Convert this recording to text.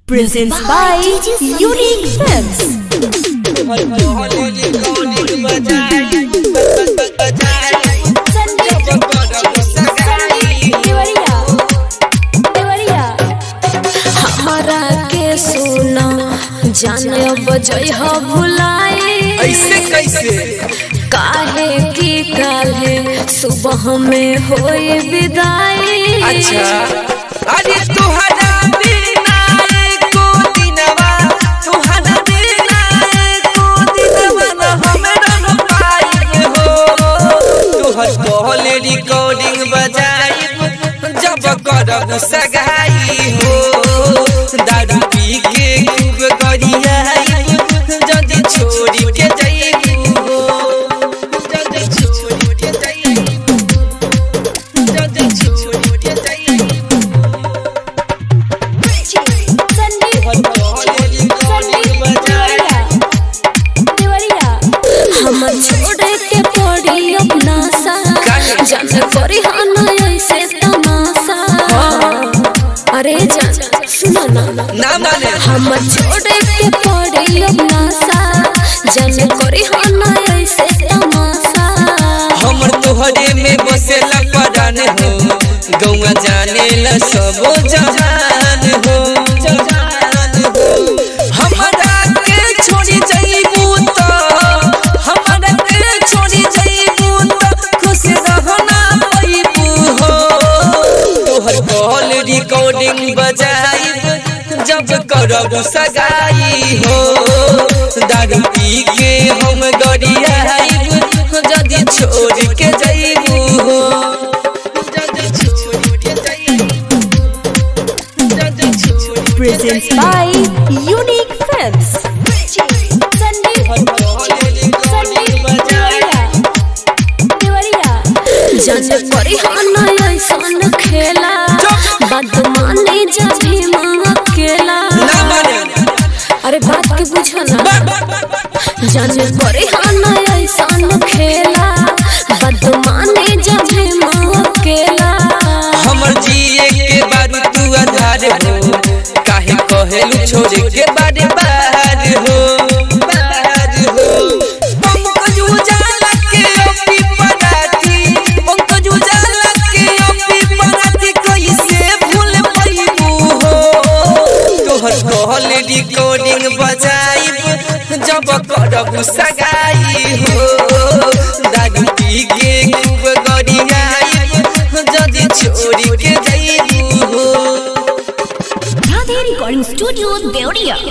Presents by Unique Films. हमारा के सुना जाने बजय हो भुलाए ऐसे कैसे काहे की काले सुबह में होई विदाई अच्छा अरे तुहरा बिना एको दिनवा तुहरा बिना एको दिनवा न हमरा न पाई हो तुहर कॉल रिकॉर्डिंग बजाई जब करब सगाई हो दारू पी के खूब गरियाई जल्दी छोड़ी के जाइबू हो जल्दी छोड़ी के जाइबू जल्दी छोड़ी के जाइबू हम छोड़े के पड़ी अपना सा जाने करी हाना ऐसे तमाशा अरे जान सुनो ना ना माने हम छोड़े के पड़ी अपना सा जाने करी हाना ऐसे तमाशा हमर तोहरे में बसेला परान हो गौआ जाने ला सबो जहान हो जहान हो हमरा के छोड़ी जाइबू त हमरा के छोड़ी जाइबू त खुश रहना पाइबू हो तोहर कॉल रिकॉर्डिंग बजाइब जब करब सगाई हो दारू पी के हम गरियाइब जदी छोड़ के जाइबू हो जदी छोड़ के जाइबू जदी छोड़ के Presents by Unique Films. जाने करी हाना ऐसन खेला बदमानी जभी माँ अकेला ना माने अरे बात के बुझो ना जाने करी हाना ऐसन खेला बदमानी जभी माँ अकेला हमर जिए के बारू तू आधार हो काहे कहेलू छोड़े के बारे बाहर हो बाहर हो पंकज उजाला के ओपी पराती पंकज उजाला के ओपी पराती कैसे भूल पाइबू हो तोहर कहल रिकॉर्डिंग बजाइब जब करब सगाई हो दारू पी के खूब गरियाइब जदी छोड़ी के जाइबू हो Radhe Recording Studio, Deoria.